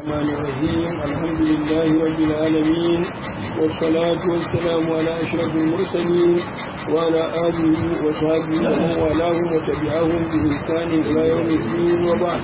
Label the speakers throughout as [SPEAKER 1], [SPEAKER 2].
[SPEAKER 1] الرحمن الرحيم الحمد لله رب العالمين والصلاة والسلام على أشرف المرسلين وعلى آله وصحبه ومن والاهم وتبعهم بإحسان إلى يوم الدين وبعد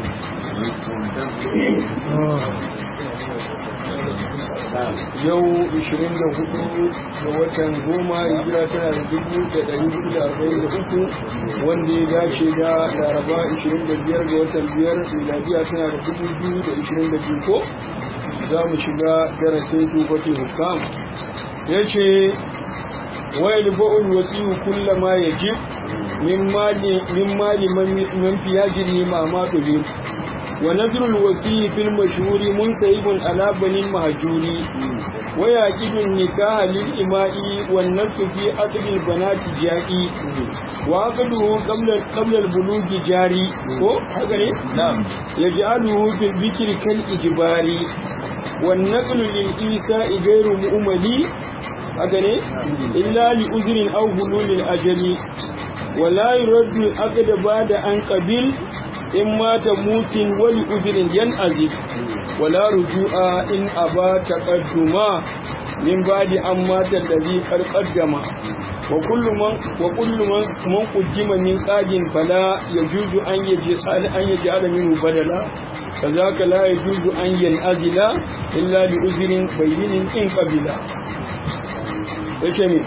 [SPEAKER 1] yau 24 ga watan goma hijira tana da dubu da ɗari hudu da arba'in da uku wanda ya dace da laraba 25 ga watan biyar miladiya tana da dubu biyu da ishirin da biyu ko za mu shiga darasin tufafi hukam ya ce wayar ba'ul wasiyu kullama ya jib min mali man fiya jiri ma ma ونذر الوفي في المشهور منسيب على بني المهجور ويعقد النكاح للإماء والنفس في عقد البنات جائي وعقده قبل قبل البلوغ جاري نعم يجعله في الذكر كالإجبار والنقل للإيساء غير مؤملي أغني إلا لأذر أو هلول الأجل ولا يرد العقد بعد أن قبل in mata mutin wani uzirin yan azif wala rujua in aba taqadduma min badi an mata dazi karqaddama wa kullu man wa kullu man man qujima min qadin fala yajuzu an yaji sal an yaji ala minhu badala kazaka la yajuzu an yanazila illa li uzrin bayyinin in qabila yace ne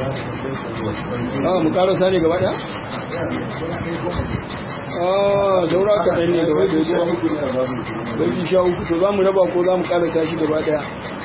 [SPEAKER 1] ah mu karasa ne gaba daya ah saura kaɗan ne gaba da zuwa bai sha uku to za mu raba ko za mu ƙarasa shi gaba ɗaya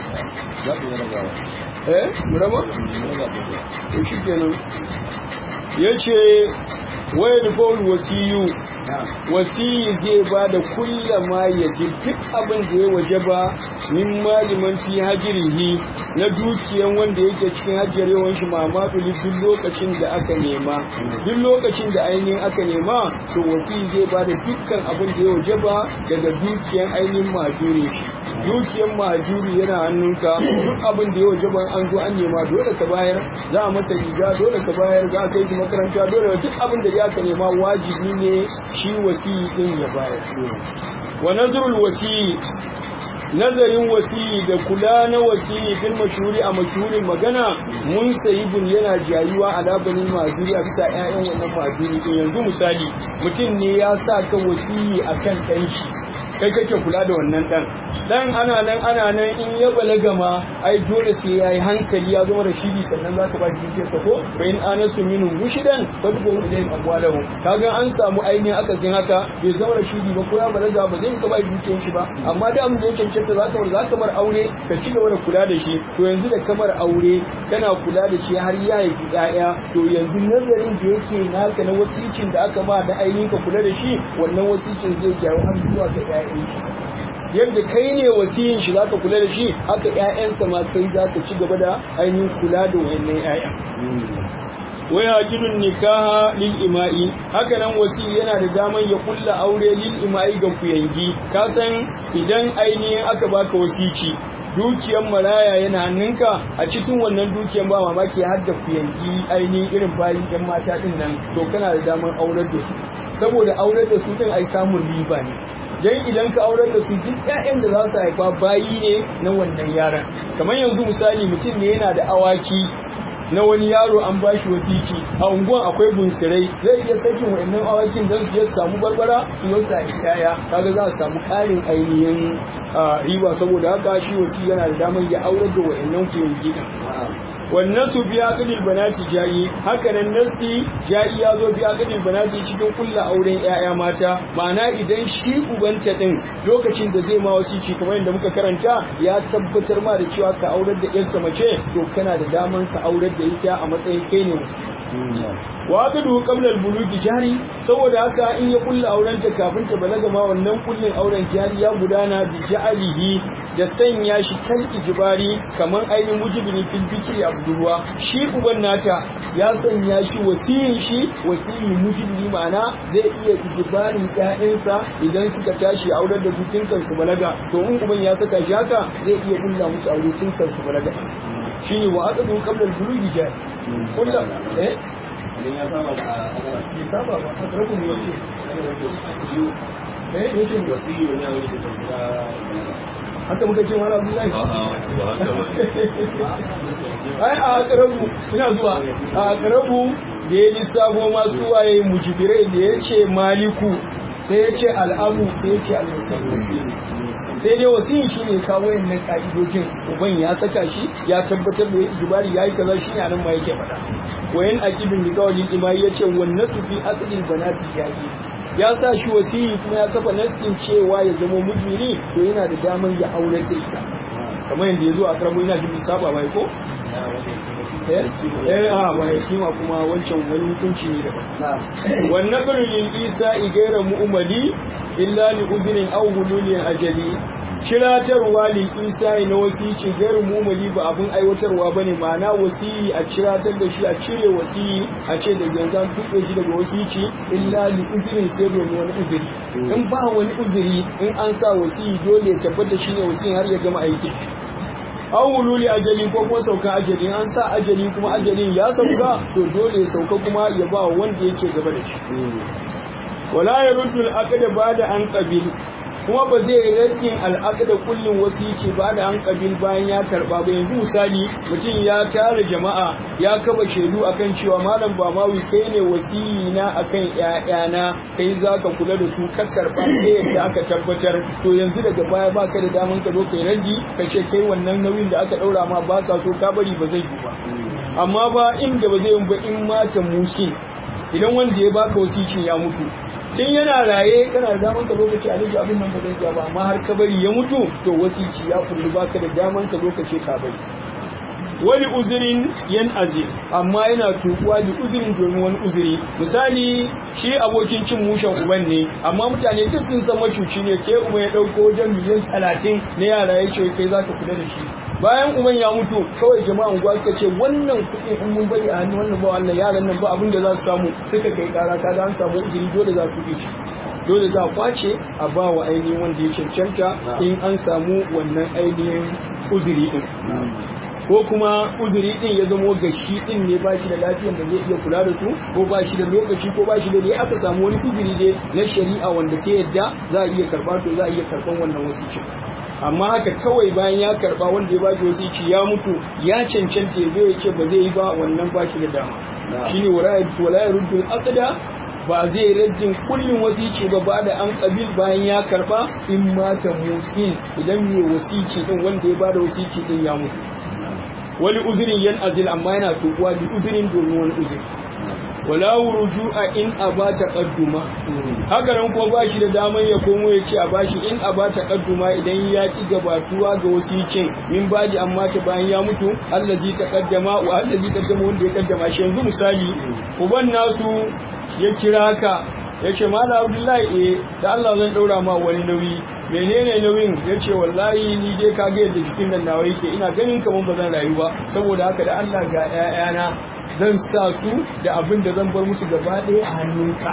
[SPEAKER 1] eh mu raba? to shi kenan ya ce wayar bol wasiyu wasiyi zai ba da kullama ya ji duk abin da ya waje ba min maliman fi hajirihi na dukiyan wanda yake cikin hajiyar yawan shi mamadu duk lokacin da aka nema duk lokacin da ainihin aka nema to wasiyi zai ba da dukkan abin da ya waje ba daga dukiyan ainihin majuri dukiyan majuri yana hannunka duk abin da ya waje ba an zo an nema dole ka bayar za a masa riga dole ka bayar za a kai shi makaranta dole duk abin da ya ka nema wajibi ne shi wasiyi din ya bayar wa nazarul wasiyi nazarin wasiyi da kula na wasiyi fil mashhuri a mashhurin magana mun sayibun yana jayuwa ala banin mazuri a bisa ƴaƴan wannan mazuri din yanzu misali mutum ne ya sa ka wasiyi akan ɗan shi kai kake kula da wannan dan dan ana nan ana nan in ya balaga ma ai dole sai yayi hankali ya zama rashidi sannan zaka ba shi sa ko bayin anasu minhum mushidan fadbu ilayhim amwalahum kaga an samu ainihin akasin haka bai zama rashidi ba ko ya balaga ba zai ka ba dukiyar shi ba amma da mun da yake cancanta zaka bar zaka bar aure ka ci gaba da kula da shi to yanzu da kamar aure kana kula da shi har ya yi ƴaƴa to yanzu nazarin da yake naka na wasicin da aka ba da ainihin ka kula da shi wannan wasicin zai gyaru har zuwa ga ƴaƴan shi yadda kai ne wasiyin shi zaka kula da shi haka ƴaƴansa ma kai zaka ci gaba da ainihin kula da wayannan ƴaƴan waya gidun nikaha lil ima'i haka nan wasi yana da daman ya kulla aure lil ima'i ga kuyangi ka san idan ainihin aka baka wasici dukiyan maraya yana hannunka a cikin wannan dukiyan ba mamaki har da kuyangi ainihin irin bayin yan mata din nan to kana da daman aurar da su saboda aurar da su din ai samun riba ne dan idan ka aurar da su duk ƴaƴan da za su haifa bayi ne na wannan yaran kamar yanzu misali mutum ne yana da awaki na wani yaro an ba shi wasiki a unguwan akwai bunsirai zai iya sakin wa'annan awakin don su je su samu barbara su zo su haifi ƴaƴa kaga za su samu ƙarin ainihin riba saboda haka shi wasi yana da damar ya aurar da wa'annan kuyangi wannan su biya kadil banati jayi haka nan nasti jayi ya zo biya kadil banati cikin kulla auren yaya mata ma'ana idan shi ubanta din lokacin da zai ma wasici kamar yadda muka karanta ya tabbatar ma da cewa ka aurar da yarsa mace to kana da daman ka aurar da ita a matsayin kai ne wa aqdu qabla al-bulugi jari saboda haka in ya kulla auren ta kafin ta balaga ma wannan kullin auren jari ya gudana bi ja'alihi da sanya shi kan ijibari kaman ainihin mujibini fil fikri abdurwa shi uban nata ya sanya shi wasiyin shi wasiyin mujibini ma'ana zai iya ijibarin ƴaƴansa idan suka tashi aurar da su kansu balaga to in uban ya saka shi haka zai iya kulla musu aure tun kansu balaga shine wa aqdu qabla al-bulugi jari kullu eh
[SPEAKER 2] idan ya saba da
[SPEAKER 1] bai saba ba a tsarkun ne wace
[SPEAKER 2] ciwo
[SPEAKER 1] eh yake
[SPEAKER 2] wasiyu ne wani da tasira
[SPEAKER 1] haka muka ce mara abdullahi
[SPEAKER 2] a'a ba haka ba
[SPEAKER 1] ai a akarabu ina zuwa a akarabu da ya lissafo masu waye mujibirai da ya ce maliku sai ya ce al'amu sai ya ce al-musassir sai dai wasiyin shi ne kawo yannan ka'idojin uban ya saka shi ya tabbatar da jibari ya yi kaza shi ne nan ma yake faɗa wayan aqidun da kawai imai ya ce wannan su fi asalin banati jahi ya sa shi wasiyi kuma ya kafa nassin cewa ya zama mujmiri to yana da damar ya aure da ita kamar yadda ya zo a karamo yana jin saba bai ko eh a bai shi ma kuma wancan wani hukunci ne daban wannan birnin isa igaira mu'mali illa li uzrin aw hululin ajali ciratarwa li isa na wasici gairu mu'mali ba abun aiwatarwa bane ma'ana wasiyi a ciratar da shi a cire wasiyi a ce da yanzu an tuɓe shi daga wasici illa li uzrin sai domin wani uzuri in ba wani uzuri in an sa wasiyi dole ya tabbata shine wasiyin har ya gama aiki an wululi ajali ko kuma saukan ajali an sa ajali kuma ajalin ya sauka to dole ya sauka kuma ya ba wanda yake gaba da shi wala ya ruddu al'aqda bada an qabil kuma ba zai raddin al'aqda kullun wasici ba da an qabil bayan ya karba ba yanzu misali mutum ya tara jama'a ya kaba shaidu akan cewa malam ba mawi kai ne wasiyi na akan ƴaƴana kai zaka kula da su ka karba sai yadda aka tabbatar to yanzu daga baya baka da daman ka zo kai raddi ka ce kai wannan nauyin da aka daura ma baka so ka bari ba zai yi ba amma ba inda ba zai yi ba in mata musin idan wanda ya baka wasicin ya mutu tun yana raye kana da daman ka lokaci a rage abin nan ba zai iya ba amma har ka bari ya mutu to wasici ya kullu baka da daman ka lokaci ka bari wani uzurin yan aje amma yana tukuwa da uzurin domin wani uzuri misali shi abokin cin mushen uban ne amma mutane duk sun san macuci ne ke uba ya dauko wajen miliyan talatin na yara ya ce kai zaka kula da shi bayan uban ya mutu kawai jama'a unguwa suka ce wannan kuɗin in mun bari a hannun wannan ba wannan yaran nan ba abin da za su samu suka kai kara kaga an samu uzuri dole za su shi dole za a kwace a ba wa ainihin wanda ya cancanta in an samu wannan ainihin uzuri din ko kuma uzuri din ya zamo ga shi din ne ba shi da lafiyar da zai iya kula da su ko ba shi da lokaci ko ba shi da dai aka samu wani uzuri dai na shari'a wanda ta yadda za a iya karba to za a iya karban wannan wasici amma haka kawai bayan ya karba wanda ya bashi wasici ya mutu ya cancanta ya ya ce ba zai yi ba wannan ba shi da dama shine wala ya ruddul aqda ba zai rajin kullum wasici ba ba da an kabil bayan ya karba in mata musin idan mai wasici din wanda ya bada wasici din ya mutu wani uzurin yan azil amma yana tukuwa da uzurin domin wani uzuri wala a in aba taqadduma haka nan kuma bashi da daman ya komo ya ce a bashi in aba taqadduma idan ya ki gabatuwa ga wasicin min baji amma ta bayan ya mutu allazi taqaddama wa allazi qaddama wanda ya kaddama shi yanzu misali uban nasu ya kira ka ya ce mala abdullahi eh da Allah zan daura ma wani nauyi menene nauyin ya ce wallahi ni dai ka ga yadda jikin nan nawa yake ina ganin kamar ba zan rayu ba saboda haka da Allah ga ƴaƴana zan sa su da abin da zan bar musu gaba ɗaya a hannunka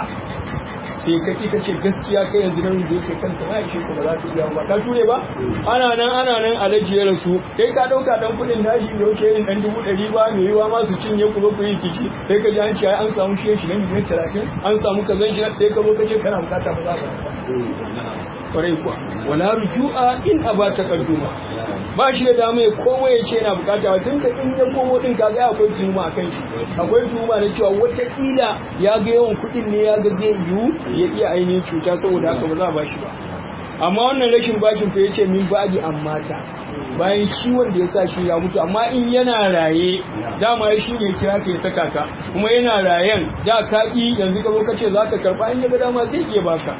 [SPEAKER 1] sai ka ki ce gaskiya kai yanzu nan da yake kanta ba ishe ka ba za ka iya ba ka ture ba ana nan ana nan alaji ya rasu kai ka dauka dan kudin nashi da yake yin dan dubu ɗari ba mai yiwa ma su cinye ku ku yi kici sai ka ji an ce an samu shi shi miliyan talatin an samu kazan shi sai ka zo ka ce kana bukata ba za ka kwarai kuwa wala rujua in aba taqadduma ba shi da dama ya komo ya ce yana bukata tun da in ya komo din kaga akwai tuhuma a kan shi akwai tuhuma na cewa wataƙila ya ga yawan kuɗin ne ya ga zai yiwu ya iya ainihin cuta saboda haka ba za a ba shi ba amma wannan rashin bashin fa yace min ba'di amma ta bayan shi wanda ya sa shi ya mutu amma in yana raye dama ya shi ne kira ka ya saka ka kuma yana rayen da ka yanzu ka zo ka ce za ka karɓa in ya ga dama zai iya baka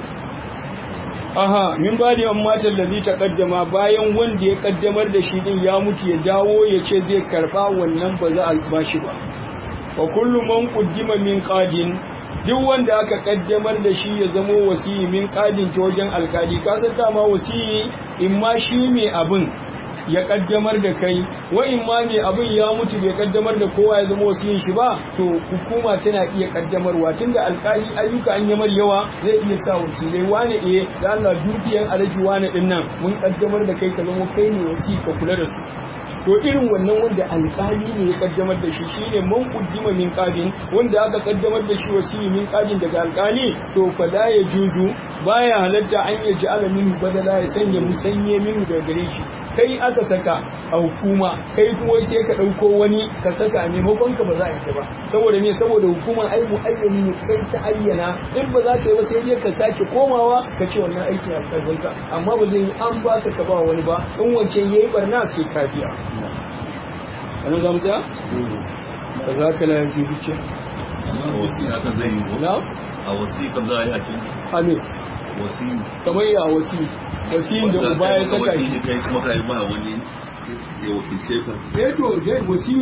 [SPEAKER 1] aha min ba da matan da zai ta kaddama bayan wanda ya kaddamar da shi din ya mutu ya dawo ya ce zai karba wannan ba za a ba shi ba wa kullu man quddima min qadin duk wanda aka kaddamar da shi ya zamo wasiyi min qadin ta wajen alkali ka san dama wasiyi in ma shi mai abin ya kaddamar da kai wa in ma mai abin ya mutu bai kaddamar da kowa ya zama wasiyin shi ba to hukuma tana iya kaddamarwa tunda alkali ayyuka an yamar yawa zai iya sa wakilai wane eh da Allah dukiyan alaji wane din nan mun kaddamar da kai ka zama kai ne wasi ka kula da su to irin wannan wanda alkali ne ya kaddamar da shi shine man kuddima min qadin wanda aka kaddamar da shi wasiyi min qadin daga alkali to fa la yajuzu baya halatta an ya ji alamin badala ya sanya musanye min daga gare shi kai aka saka a hukuma kai kuma sai ka dauko wani ka saka a maimakon ka ba za a yi ba saboda me saboda hukumar ai mu ayyani ne kai ta ayyana in ba za ka yi ba sai dai ka sake komawa ka ce wannan aiki a karfin ka amma ba zai yi an ba ka ka ba wani ba in wancan yayi barna sai ka biya ana za mu tsaya ka za ka lafi zuciya
[SPEAKER 2] a wasiƙa kan zai yi
[SPEAKER 1] na
[SPEAKER 2] a wasiƙa za a yi a cikin
[SPEAKER 1] amin
[SPEAKER 2] wasiƙa
[SPEAKER 1] kamar ya wasi wasiyin da uba ya saka shi
[SPEAKER 2] kai kuma ka yi ba wani ya wakilce ka
[SPEAKER 1] eh to dai wasi